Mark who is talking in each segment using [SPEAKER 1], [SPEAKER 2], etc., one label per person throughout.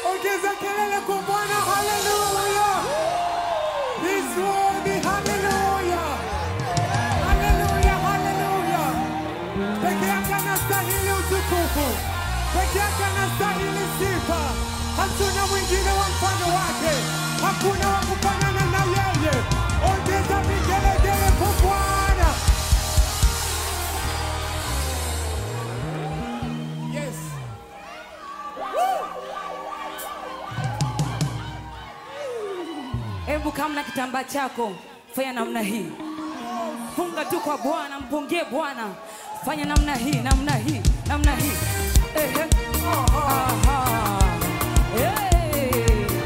[SPEAKER 1] Ongeza kelele kwa Bwana, haleluya! He's worthy, haleluya! Haleluya, haleluya! Peke yake anastahili utukufu, peke yake anastahili sifa. Hatuna mwingine wa mfano wake, hakuna wa kufanana na yeye. Ongeza vigelegele kwa Bwana. Yes.
[SPEAKER 2] Hebu kama na kitambaa chako fanya namna hii, funga tu kwa Bwana, mpungie Bwana, fanya namna hii, namna hii, namna hii. Ehe. Aha. Hey.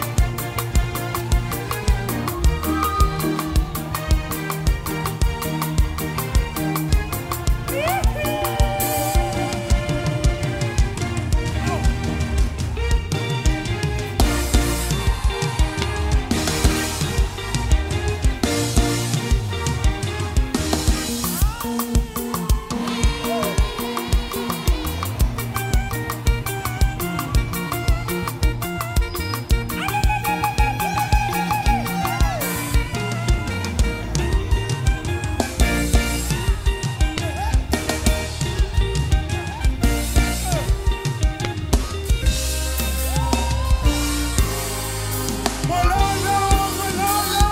[SPEAKER 1] Mololo, mololo.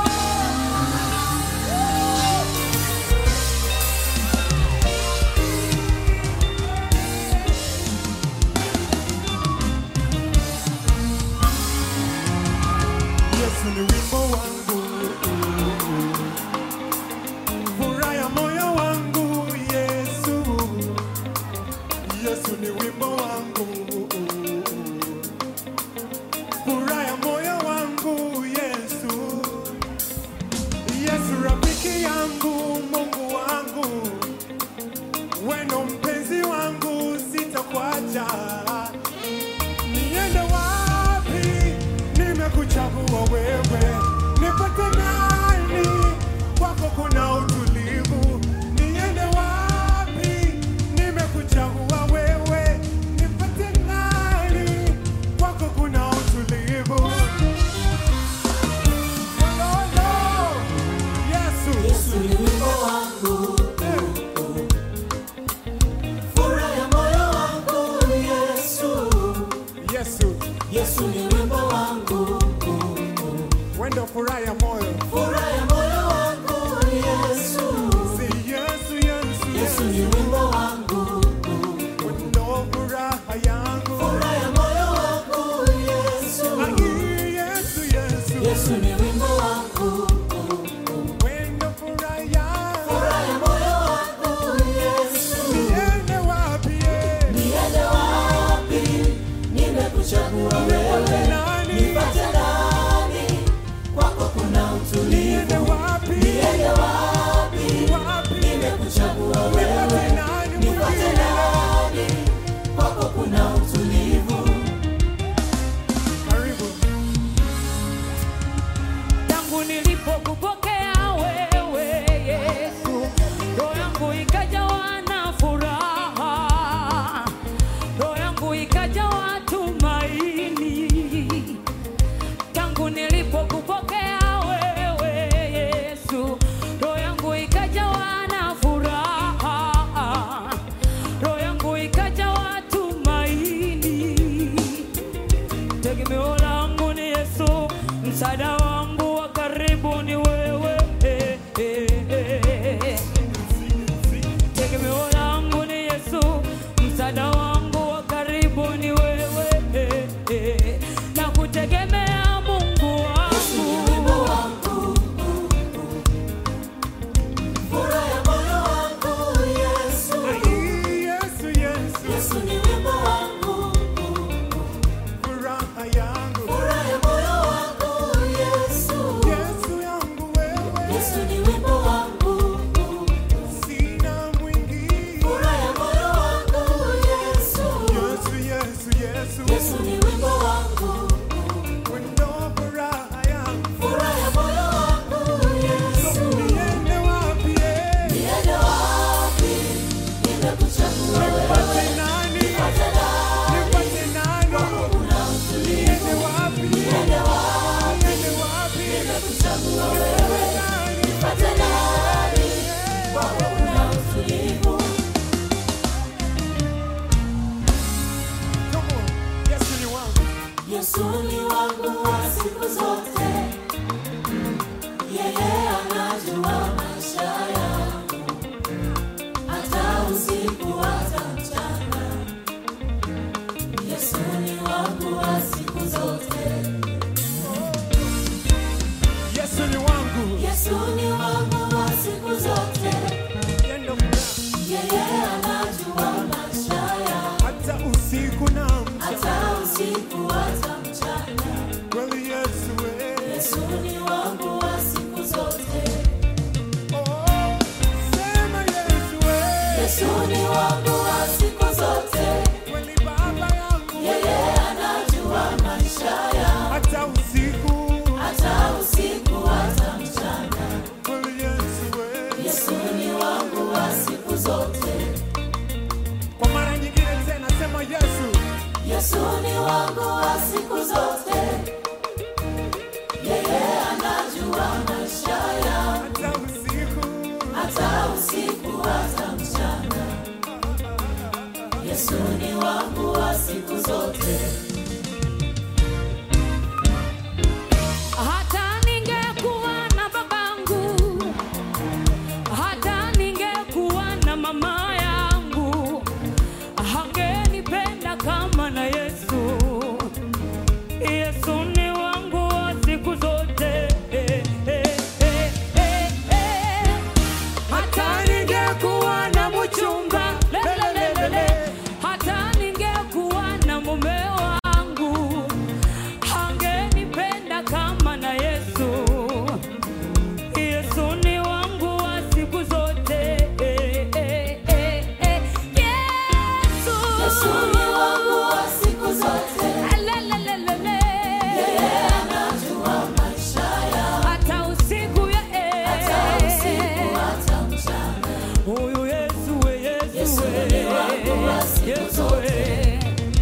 [SPEAKER 1] Yesu ni wimbo wangu, furaha ya moyo wangu. Yesu, Yesu ni wimbo wangu, furaha ya moyo wangu. Yesu, Yesu rafiki yangu, Mungu wangu, weno mpenzi wangu, sitakuacha niende wapi? Nimekuchagua wewe, nipate nani? Kwako kuna utulivu. Niende wapi? Nimekuchagua wewe, nipate nani? Kwako kuna utulivu. Mololo, Yesu,
[SPEAKER 3] Yesu ni wimbo wangu,
[SPEAKER 1] eh,
[SPEAKER 3] furaha ya moyo wangu. Yesu,
[SPEAKER 1] Yesu,
[SPEAKER 3] Yesu ni wimbo wangu,
[SPEAKER 1] wendo furaha ya moyo.
[SPEAKER 3] furaha ya moyo wangu. Yesu,
[SPEAKER 1] Si Yesu, Yesu,
[SPEAKER 3] Yesu
[SPEAKER 1] Yesu,
[SPEAKER 3] ni wimbo wangu,
[SPEAKER 1] wendo furaha yangu.
[SPEAKER 3] furaha ya moyo wangu. Yesu,
[SPEAKER 1] Ai, Yesu, Yesu,
[SPEAKER 3] Yesu ni wimbo wangu,
[SPEAKER 1] wendo furaha yangu.
[SPEAKER 3] furaha ya moyo wangu. Yesu,
[SPEAKER 1] Niende wapi, eh?
[SPEAKER 3] niende wapi? Nimekuchagua wewe,
[SPEAKER 1] Nani?
[SPEAKER 3] nipate nani? Kwako kuna
[SPEAKER 1] Niende
[SPEAKER 3] utulivu.
[SPEAKER 1] wapi?
[SPEAKER 3] Niende wapi?
[SPEAKER 1] Wapi?
[SPEAKER 3] Nimekuchagua wewe,
[SPEAKER 1] Nipate nani
[SPEAKER 3] nipate
[SPEAKER 1] mwingine?
[SPEAKER 3] nani? Kwako kuna utulivu.
[SPEAKER 1] Karibu.
[SPEAKER 2] tangu nilipokupokea wewe Yesu, roho yangu ikajawa na furaha, roho yangu ikajawa tumaini. Tangu nilipokupokea wewe Yesu, roho yangu ikajawa na furaha, roho yangu ikajawa tumaini. Tegemeo langu ni Yesu, msaada wangu wa karibu ni wewe. Eh, eh, eh. Tegemeo langu ni Yesu, msaada wangu wa karibu ni wewe. Eh, eh. Na kutegemea Mungu
[SPEAKER 3] Wimbo
[SPEAKER 2] wangu.
[SPEAKER 3] wangu, furaha ya moyo wangu. Yesu,
[SPEAKER 1] Ai, Yesu, Yesu,
[SPEAKER 3] Yesu ni wimbo wangu,
[SPEAKER 1] furaha yangu.
[SPEAKER 3] furaha ya moyo wangu. Yesu,
[SPEAKER 1] Yesu yangu wewe,
[SPEAKER 3] Yesu ni wimbo wangu,
[SPEAKER 1] sina mwingine.
[SPEAKER 3] furaha ya moyo wangu. Yesu,
[SPEAKER 1] Yesu, Yesu, Yesu,
[SPEAKER 3] Yesu ni wimbo wangu,
[SPEAKER 1] wendo furaha yangu.
[SPEAKER 3] furaha ya moyo wangu. Yesu,
[SPEAKER 1] Niende wapi, eh?
[SPEAKER 3] niende wapi? Nimekuchagua wewe,
[SPEAKER 1] Nipate nani?
[SPEAKER 3] nipate nani?
[SPEAKER 1] Nipate nani?
[SPEAKER 3] Kwako kuna utulivu.
[SPEAKER 1] Niende wapi?
[SPEAKER 3] Yesu ni wangu wa siku zote, yeye anajua maisha yangu, hata usiku hata mchana. Yesu ni wangu wa siku zote,
[SPEAKER 1] Yesu ni wangu.
[SPEAKER 3] Yesu ni wangu wa siku zote,
[SPEAKER 1] Yendo furaha.
[SPEAKER 3] yeye anajua maisha yangu,
[SPEAKER 1] Hata usiku na mchana.
[SPEAKER 3] hata usiku hata mchana.
[SPEAKER 1] Kweli Yesu we.
[SPEAKER 3] Yesu ni wangu wa siku zote.
[SPEAKER 1] Oh, sema Yesu we.
[SPEAKER 3] Yesu ni wangu wa siku zote,
[SPEAKER 1] Kweli Baba yangu.
[SPEAKER 3] yeye anajua maisha yangu,
[SPEAKER 1] Hata usiku.
[SPEAKER 3] hata usiku hata mchana.
[SPEAKER 1] Kweli Yesu we.
[SPEAKER 3] Yesu ni wangu wa siku zote,
[SPEAKER 1] Kwa mara nyingine tena sema Yesu.
[SPEAKER 3] Yesu ni wangu wa siku zote, yeye anajua maisha yangu,
[SPEAKER 1] Hata usiku.
[SPEAKER 3] hata usiku hata mchana. Yesu ni wangu wa siku zote.
[SPEAKER 2] Hata ningekuwa na babangu, hata ningekuwa na mama yangu, hangenipenda kama na Yesu. Yesu ni wangu wa siku zote. Eh, eh, eh, eh, eh. Hata ningekuwa na mchumba, lelelelele, hata ningekuwa na mume wangu hangenipenda kama na Yesu. Yesu ni wangu wa siku zote. Eh, eh, eh, eh. Yesu.
[SPEAKER 3] Yesu ni wangu wa siku zote,
[SPEAKER 2] Alelelelele.
[SPEAKER 3] yeye anajua maisha yangu,
[SPEAKER 2] Hata usiku ya eh.
[SPEAKER 3] hata usiku hata mchana.
[SPEAKER 2] Huyu Yesu we, Yesu
[SPEAKER 3] Yesu
[SPEAKER 2] we.
[SPEAKER 3] ni wangu wa siku
[SPEAKER 2] Yesu
[SPEAKER 3] zote.
[SPEAKER 2] we.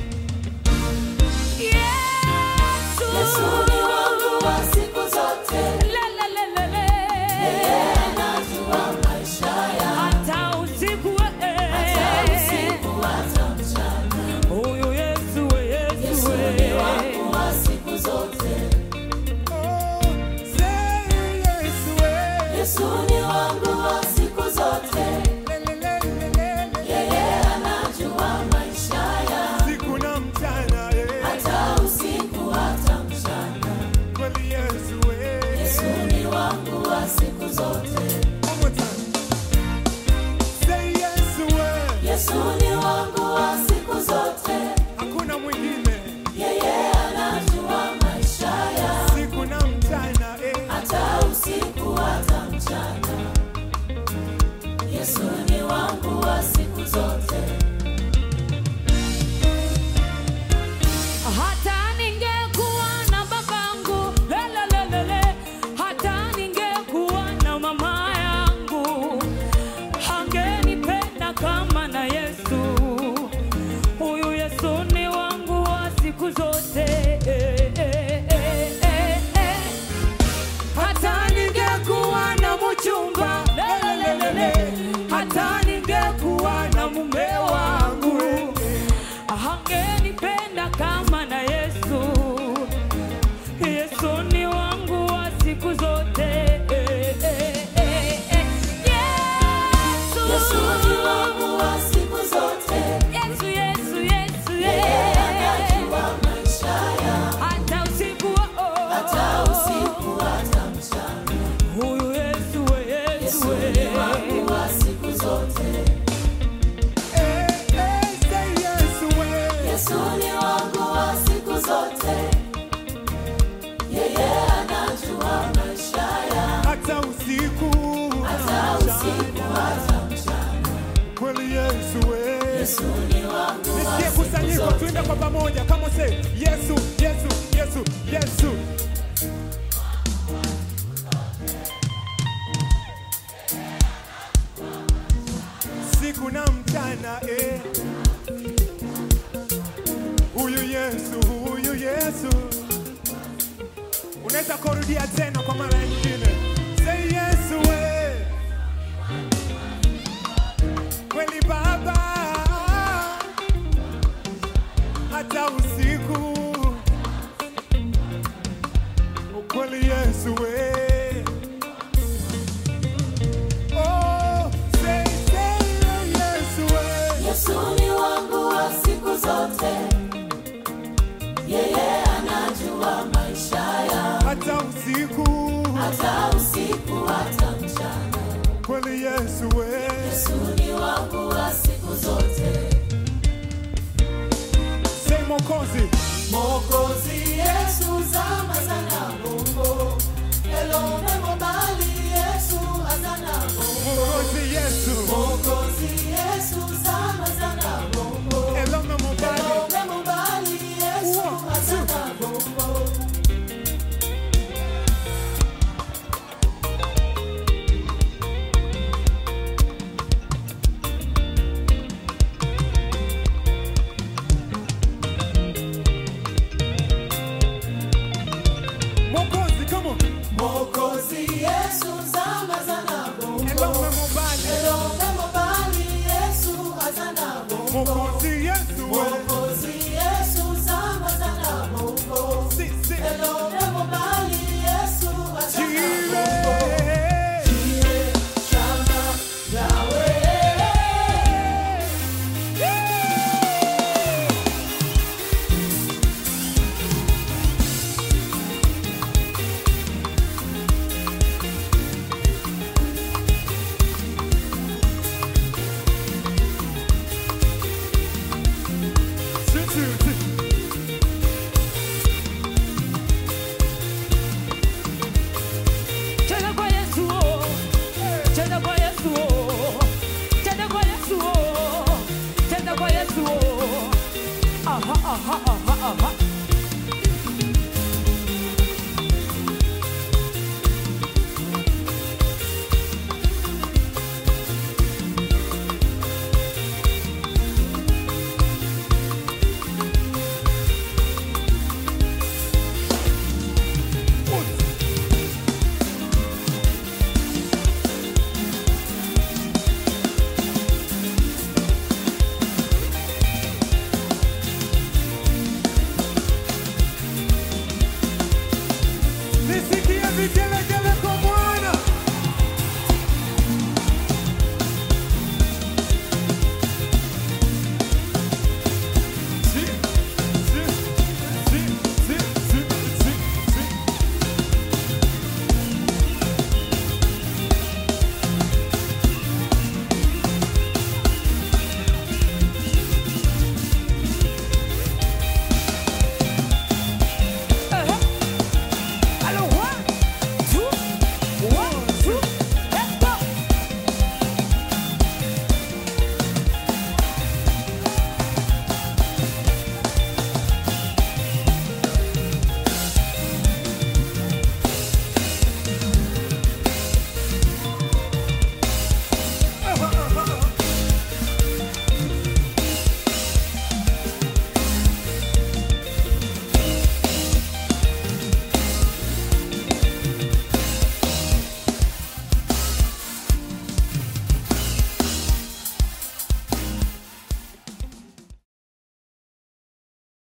[SPEAKER 2] Yesu.
[SPEAKER 3] Yesu ni wangu wa siku zote,
[SPEAKER 2] Lelelelele.
[SPEAKER 3] yeye anajua maisha yangu,
[SPEAKER 2] Hata usiku we,
[SPEAKER 3] hata usiku hata mchana.
[SPEAKER 2] Huyu Yesu we, Yesu
[SPEAKER 3] Yesu
[SPEAKER 2] we.
[SPEAKER 3] ni wangu wa siku zote,
[SPEAKER 1] Oh, say Yesu we.
[SPEAKER 3] Yesu ni wangu wa siku zote,
[SPEAKER 1] Lelelelelele.
[SPEAKER 3] yeye anajua maisha yangu,
[SPEAKER 1] Siku na mchana, eh.
[SPEAKER 3] hata usiku hata mchana.
[SPEAKER 1] Kweli Yesu we.
[SPEAKER 3] Yesu ni wangu wa siku zote,
[SPEAKER 1] One more time. Say Yesu we.
[SPEAKER 3] Yesu ni wangu wa siku zote,
[SPEAKER 1] Hakuna mwingine.
[SPEAKER 3] yeye anajua maisha yangu,
[SPEAKER 1] Siku na mchana, eh.
[SPEAKER 3] hata usiku hata mchana. Yesu ni wangu wa siku zote,
[SPEAKER 2] Hata ningekuwa na babangu, lelelelele, hata ningekuwa na mama yangu, hangenipenda kama na Yesu. Huyu Yesu ni wangu wa siku zote. Eh, eh, eh, eh, eh. Hata ningekuwa na mchumba, lelelelele, hata ningekuwa na mume wangu hangenipenda kama na Yesu. Yesu ni wangu wa siku zote. Eh, eh, eh, eh. Yesu.
[SPEAKER 3] Yesu ni wangu wa siku zote,
[SPEAKER 2] Yesu, Yesu, Yesu,
[SPEAKER 3] yeye
[SPEAKER 2] eh.
[SPEAKER 3] anajua maisha yangu,
[SPEAKER 2] Hata usiku wa- oh.
[SPEAKER 3] hata usiku hata mchana.
[SPEAKER 2] Huyu Yesu, we, Yesu,
[SPEAKER 3] Yesu
[SPEAKER 2] we.
[SPEAKER 3] ni wangu wa siku zote,
[SPEAKER 1] Eh, eh, say Yesu we.
[SPEAKER 3] Yesu ni wangu wa siku zote, yeye anajua maisha yangu,
[SPEAKER 1] Hata usiku.
[SPEAKER 3] hata usiku hata mchana.
[SPEAKER 1] Kweli Yesu we.
[SPEAKER 3] Yesu ni wangu wa
[SPEAKER 1] Nisikie
[SPEAKER 3] siku
[SPEAKER 1] kusanyiko
[SPEAKER 3] zote.
[SPEAKER 1] tuimbe kwa pamoja. Kama say Yesu, Yesu, Yesu, Yesu. Siku na mchana eh. Huyu Yesu, huyu Yesu. Unaweza kurudia tena kwa mara nyingine. Say Yesu we. Kweli Baba. Hata usiku Yesu we. Oh, say, say, Yesu we.
[SPEAKER 3] Yesu ni wangu wa siku zote, yeye anajua maisha ya
[SPEAKER 1] Hata usiku
[SPEAKER 3] hata usiku hata mchana.
[SPEAKER 1] kweli Yesu we.
[SPEAKER 3] Yesu ni wangu wa siku zote,
[SPEAKER 1] Say Mokozi.
[SPEAKER 3] Mwokozi Yesu zama sana Mungu, elone mobali Yesu azana Mungu,
[SPEAKER 1] Mokozi Yesu.
[SPEAKER 3] Mwokozi Yesu zama sana Mungu,
[SPEAKER 1] Elona mobali.
[SPEAKER 3] elone mobali Yesu
[SPEAKER 1] One, two.
[SPEAKER 3] azana Mungu.
[SPEAKER 1] Mokozi, come on.
[SPEAKER 3] Mwokozi Yesu zama sana Mungu,
[SPEAKER 1] Elona mobali.
[SPEAKER 3] elone mobali Yesu azana Mungu.
[SPEAKER 1] Mokozi Yesu we.
[SPEAKER 3] Mwokozi Yesu zama sana Mungu,
[SPEAKER 1] Si, si.
[SPEAKER 3] elone mobali Yesu azana
[SPEAKER 1] Jire.
[SPEAKER 3] Shama Yahweh.
[SPEAKER 1] Si, si, si.
[SPEAKER 2] Cheza kwa Yesu, oh. cheza kwa Yesu, oh. cheza kwa Yesu, oh. cheza kwa Yesu. oh. Aha, aha, aha, aha.